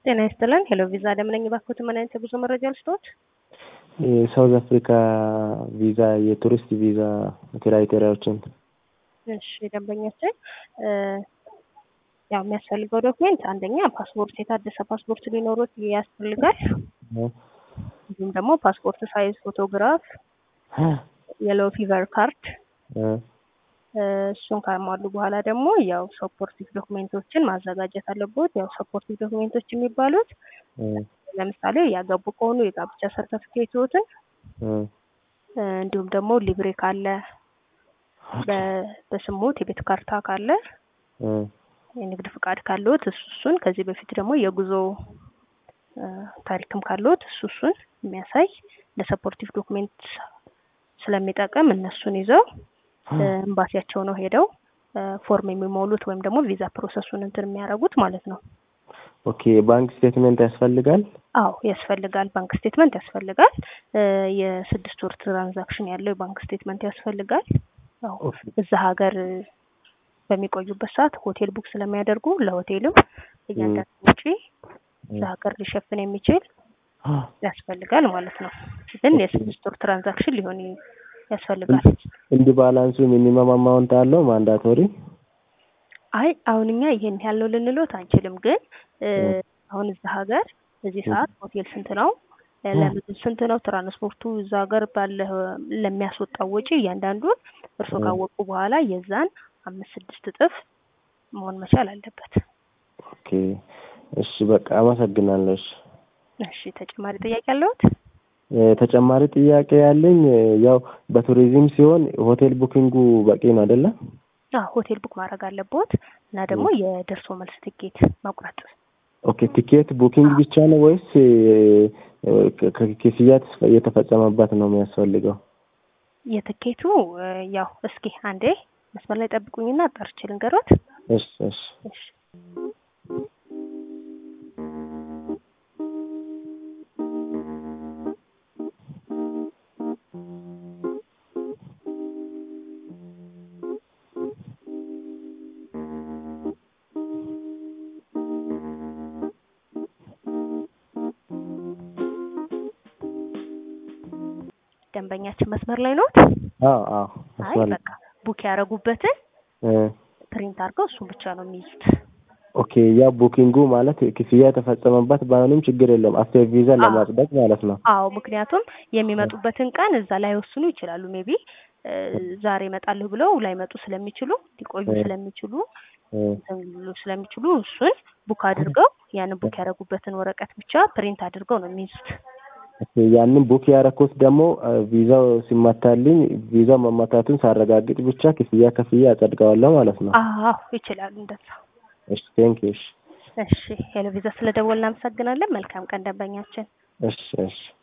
ጤና ይስጥልን። ሄሎ ቪዛ ለምነኝ ባክዎት፣ ምን አይነት የጉዞ መረጃ ልስጥዎት? የሳውዝ አፍሪካ ቪዛ የቱሪስት ቪዛ ክራይቴሪያዎችን እሺ ደንበኛችን ያው የሚያስፈልገው ዶክሜንት አንደኛ ፓስፖርት፣ የታደሰ ፓስፖርት ሊኖሩት ያስፈልጋል። እንዲሁም ደግሞ ፓስፖርት ሳይዝ ፎቶግራፍ፣ የሎ ፊቨር ካርድ እሱን ካሟሉ በኋላ ደግሞ ያው ሰፖርቲቭ ዶክሜንቶችን ማዘጋጀት አለቦት። ያው ሰፖርቲቭ ዶክሜንቶች የሚባሉት ለምሳሌ ያገቡ ከሆኑ የጋብቻ ሰርተፊኬቶትን እንዲሁም ደግሞ ሊብሬ ካለ በስሞት የቤት ካርታ ካለ የንግድ ፍቃድ ካለዎት እሱ እሱን ከዚህ በፊት ደግሞ የጉዞ ታሪክም ካለዎት እሱ እሱን የሚያሳይ ለሰፖርቲቭ ዶክሜንት ስለሚጠቅም እነሱን ይዘው ኤምባሲያቸው ነው ሄደው ፎርም የሚሞሉት ወይም ደግሞ ቪዛ ፕሮሰሱን እንትን የሚያደርጉት ማለት ነው። ኦኬ ባንክ ስቴትመንት ያስፈልጋል? አዎ ያስፈልጋል። ባንክ ስቴትመንት ያስፈልጋል። የስድስት ወር ትራንዛክሽን ያለው የባንክ ስቴትመንት ያስፈልጋል። ያው እዛ ሀገር በሚቆዩበት ሰዓት ሆቴል ቡክ ስለሚያደርጉ ለሆቴልም እያንዳንዱ ውጪ እዛ ሀገር ሊሸፍን የሚችል ያስፈልጋል ማለት ነው። ግን የስድስት ወር ትራንዛክሽን ሊሆን ያስፈልጋል። እንዲህ ባላንሱ ሚኒመም አማውንት አለው ማንዳቶሪ? አይ አሁን እኛ ይሄን ያለው ልንሎት አንችልም። ግን አሁን እዛ ሀገር በዚህ ሰዓት ሆቴል ስንት ነው፣ ለምግብ ስንት ነው፣ ትራንስፖርቱ እዛ ሀገር ባለ ለሚያስወጣው ወጪ እያንዳንዱን እርስዎ ካወቁ በኋላ የዛን አምስት ስድስት እጥፍ መሆን መቻል አለበት። ኦኬ እሺ፣ በቃ አመሰግናለሁ። እሺ እሺ፣ ተጨማሪ ጥያቄ አለዎት? ተጨማሪ ጥያቄ ያለኝ ያው በቱሪዝም ሲሆን ሆቴል ቡኪንጉ በቂ ነው አይደለ? አዎ ሆቴል ቡክ ማድረግ አለቦት እና ደግሞ የደርሶ መልስ ትኬት መቁረጥ። ኦኬ ቲኬት ቡኪንግ ብቻ ነው ወይስ ክፍያ የተፈጸመበት ነው የሚያስፈልገው? የትኬቱ ያው እስኪ አንዴ መስመር ላይ ጠብቁኝና ጠርቼ ልንገሮት። እሺ እሺ እሺ ደንበኛችን መስመር ላይ ኖት? አዎ አዎ። አይ በቃ ቡክ ያደረጉበትን ፕሪንት አድርገው እሱን ብቻ ነው የሚይዙት። ኦኬ ያ ቡኪንጉ ማለት ክፍያ የተፈጸመበት ባይሆንም ችግር የለም አፍተር ቪዛ ለማጽደቅ ማለት ነው። አዎ ምክንያቱም የሚመጡበትን ቀን እዛ ላይ ወስኑ ይችላሉ። ሜቢ ዛሬ እመጣለሁ ብለው ላይመጡ ስለሚችሉ ሊቆዩ ስለሚችሉ ስለሚችሉ እሱን ቡክ አድርገው ያንን ቡክ ያደረጉበትን ወረቀት ብቻ ፕሪንት አድርገው ነው የሚይዙት። ያንን ቡክ ያደረኩት ደግሞ ቪዛው ሲመታልኝ ቪዛው መመታቱን ሳረጋግጥ ብቻ ክፍያ ከፍያ አጸድቀዋለሁ ማለት ነው። አዎ ይችላሉ እንደዛ። እሺ ቴንክ ዩ። እሺ ሄሎ ቪዛ ስለደወልን እናመሰግናለን። መልካም ቀን ደንበኛችን። እሺ እሺ